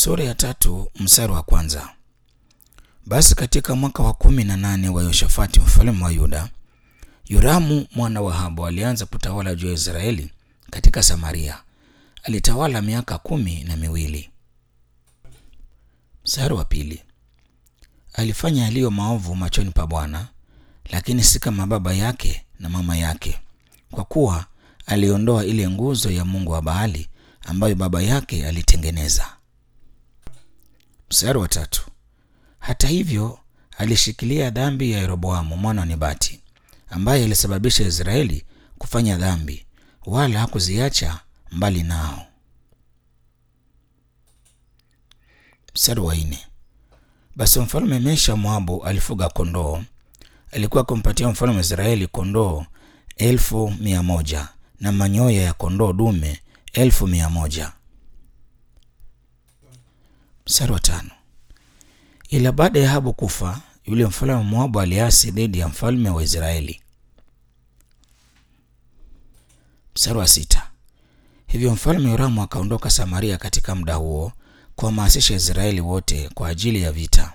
Sura ya tatu mstari wa kwanza. Basi katika mwaka wa kumi na nane wa Yoshafati mfalme wa Yuda, Yoramu mwana wa Ahabu alianza kutawala juu ya Israeli katika Samaria. Alitawala miaka kumi na miwili. Mstari wa pili. Alifanya yaliyo maovu machoni pa Bwana, lakini si kama baba yake na mama yake, kwa kuwa aliondoa ile nguzo ya mungu wa Baali ambayo baba yake alitengeneza. Mstari wa tatu. Hata hivyo alishikilia dhambi ya Yeroboamu mwana wa Nebati ambaye alisababisha Israeli kufanya dhambi, wala hakuziacha mbali nao. Mstari wa nne. Basi mfalme Mesha Moabu alifuga kondoo. Alikuwa akimpatia mfalme wa Israeli kondoo elfu mia moja na manyoya ya kondoo dume elfu mia moja. Mstari wa tano. Ila baada ya Ahabu kufa, yule mfalme wa Moabu aliasi dhidi ya mfalme wa Israeli. Mstari wa sita. Hivyo mfalme Yoramu akaondoka Samaria katika muda huo kuhamasisha Israeli wote kwa ajili ya vita.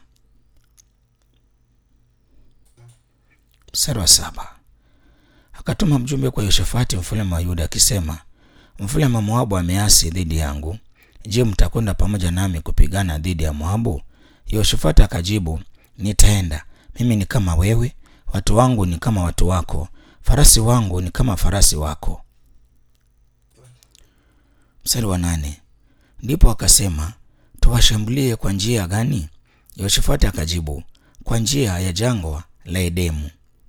Mstari wa saba. Akatuma mjumbe kwa Yoshafati mfalme wa Yuda akisema, mfalme wa Moabu ameasi dhidi yangu. Je, mtakwenda pamoja nami kupigana dhidi ya Moabu? Yoshafati akajibu, nitaenda. Mimi ni kama wewe, watu wangu ni kama watu wako, farasi wangu ni kama farasi wako. Mstari wa nane. Ndipo akasema, tuwashambulie kwa njia gani? Yoshafati akajibu, kwa njia ya jangwa la Edemu.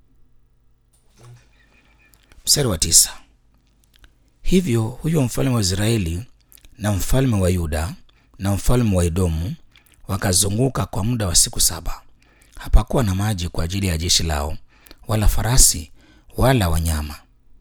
Mstari wa tisa. Hivyo huyo mfalme wa Israeli na mfalme wa Yuda na mfalme wa Edomu wakazunguka kwa muda wa siku saba. Hapakuwa na maji kwa ajili ya jeshi lao, wala farasi wala wanyama.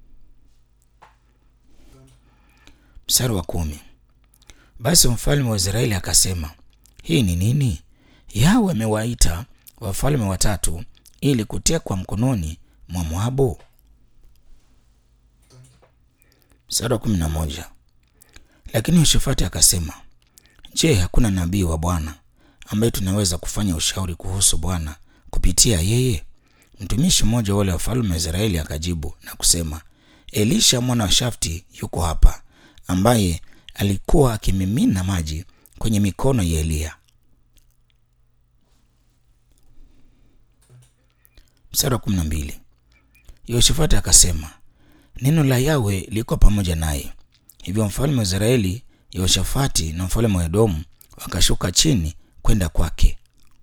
Mstari wa kumi. Basi mfalme wa Israeli akasema, hii ni nini? Yawe amewaita wafalme watatu ili kutekwa mkononi mwa Moabu. Mstari wa kumi na moja. Lakini Yoshafati akasema, je, hakuna nabii wa Bwana ambaye tunaweza kufanya ushauri kuhusu Bwana kupitia yeye? Mtumishi mmoja wale wafalme wa Israeli akajibu na kusema, Elisha mwana wa Shafti yuko hapa, ambaye alikuwa akimimina maji kwenye mikono ya Eliya. Mstari wa kumi na mbili. Yoshafati akasema, neno la Yawe liko pamoja naye. Hivyo mfalme wa Israeli Yehoshafati na mfalme wa Edomu wakashuka chini kwenda kwake.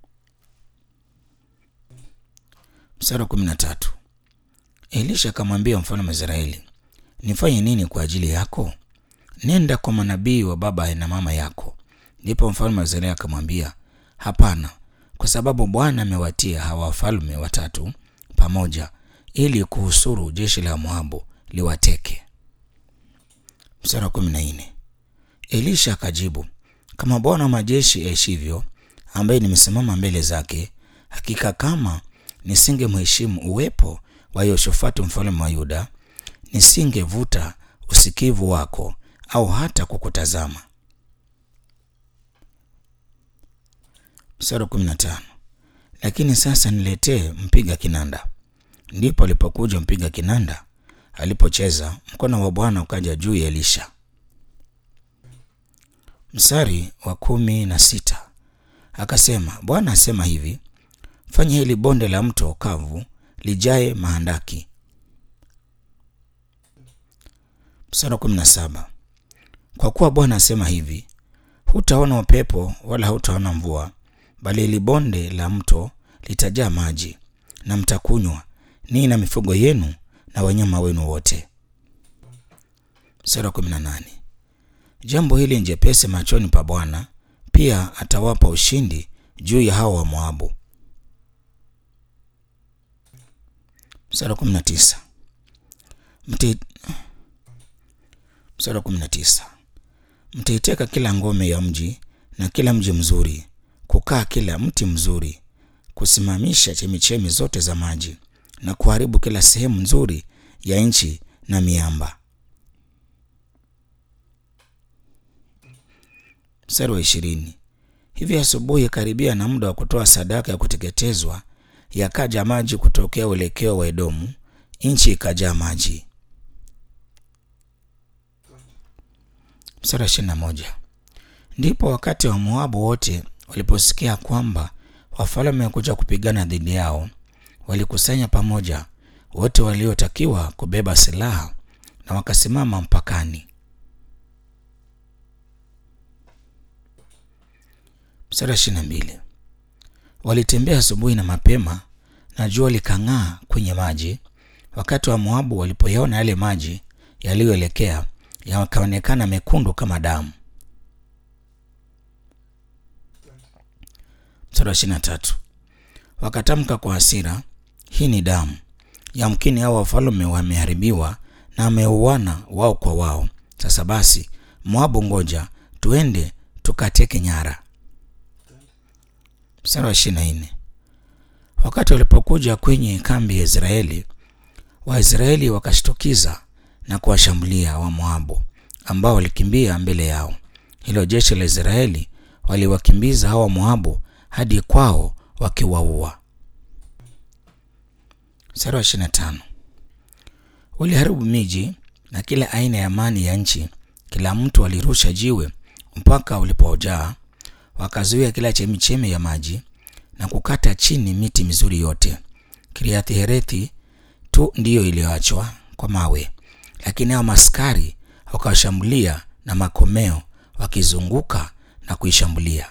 Mstari wa kumi na tatu. Elisha akamwambia mfalme wa Israeli, nifanye nini kwa ajili yako? Nenda kwa manabii wa baba na mama yako. Ndipo mfalme wa Israeli akamwambia, hapana, kwa sababu Bwana amewatia hawa wafalme watatu pamoja ili kuhusuru jeshi la Moabu liwateke. Mstari wa kumi na nne. Elisha akajibu, kama Bwana wa majeshi aishivyo, ambaye nimesimama mbele zake, hakika kama nisingemheshimu uwepo wa Yehoshafati mfalme wa Yuda, nisingevuta usikivu wako au hata kukutazama. Mstari wa kumi na tano. Lakini sasa niletee mpiga kinanda. Ndipo alipokuja mpiga kinanda alipocheza mkono wa Bwana ukaja juu ya Elisha. Mstari wa kumi na sita akasema, Bwana asema hivi, fanya hili bonde la mto kavu lijae mahandaki. Mstari wa kumi na saba kwa kuwa Bwana asema hivi, hutaona upepo wala hutaona mvua, bali hili bonde la mto litajaa maji, na mtakunywa ninyi na mifugo yenu na wanyama wenu wote. Mstari wa kumi na nane jambo hili ni jepesi machoni pa Bwana, pia atawapa ushindi juu ya hao wa Moabu. Mstari wa kumi na tisa Mti... mstari wa kumi na tisa mtaiteka kila ngome ya mji na kila mji mzuri, kukaa kila mti mzuri, kusimamisha chemichemi zote za maji na kuharibu kila sehemu nzuri ya nchi na miamba. Mstari wa ishirini Hivi asubuhi, karibia na muda wa kutoa sadaka ya kuteketezwa, yakaja maji kutokea uelekeo wa Edomu, nchi ikajaa maji. Mstari wa ishirini na moja. Ndipo wakati wa Moabu wote waliposikia kwamba wafalme wamekuja kupigana dhidi yao, walikusanya pamoja wote waliotakiwa kubeba silaha na wakasimama mpakani. Mstari wa ishirini na mbili. Walitembea asubuhi na mapema, na jua likang'aa kwenye maji. Wakati wa Moabu walipoyaona yale maji yaliyoelekea, yakaonekana mekundu kama damu. Mstari wa ishirini na tatu. Wakatamka kwa hasira, hii ni damu. Yamkini hao wafalme wameharibiwa na wameuana wao kwa wao. Sasa basi, Moabu, ngoja tuende tukateke nyara. Mstari wa ishirini na nne. Wakati walipokuja kwenye kambi ya Israeli, Waisraeli wakashtukiza na kuwashambulia Wamoabu ambao walikimbia mbele yao. Hilo jeshi la Israeli waliwakimbiza hao Wamoabu hadi kwao wakiwaua. Mstari wa ishirini na tano. Waliharibu miji na kila aina ya mali ya nchi, kila mtu alirusha jiwe mpaka ulipojaa. Wakazuia kila chemichemi ya maji na kukata chini miti mizuri yote. Kiriathi Herethi tu ndiyo iliyoachwa kwa mawe, lakini hao maskari wakawashambulia na makomeo, wakizunguka na kuishambulia.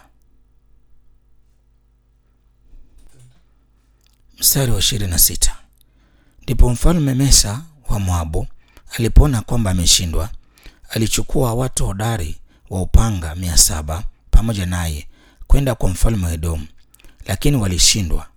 Mstari wa ishirini na sita. Ndipo mfalme Mesa wa Moabu alipoona kwamba ameshindwa, alichukua watu hodari wa upanga mia saba pamoja naye kwenda kwa mfalme wa Edomu, lakini walishindwa.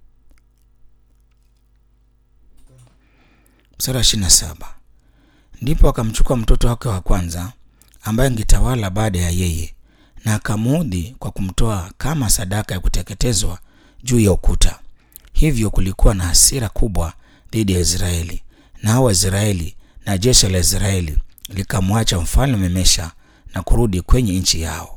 Mstari wa ishirini na saba. Ndipo akamchukua mtoto wake wa kwanza ambaye angetawala baada ya yeye, na akamuudhi kwa kumtoa kama sadaka ya kuteketezwa juu ya ukuta. Hivyo kulikuwa na hasira kubwa dhidi ya Israeli, na hao Waisraeli na jeshi la Israeli likamwacha mfalme Mesha na kurudi kwenye nchi yao.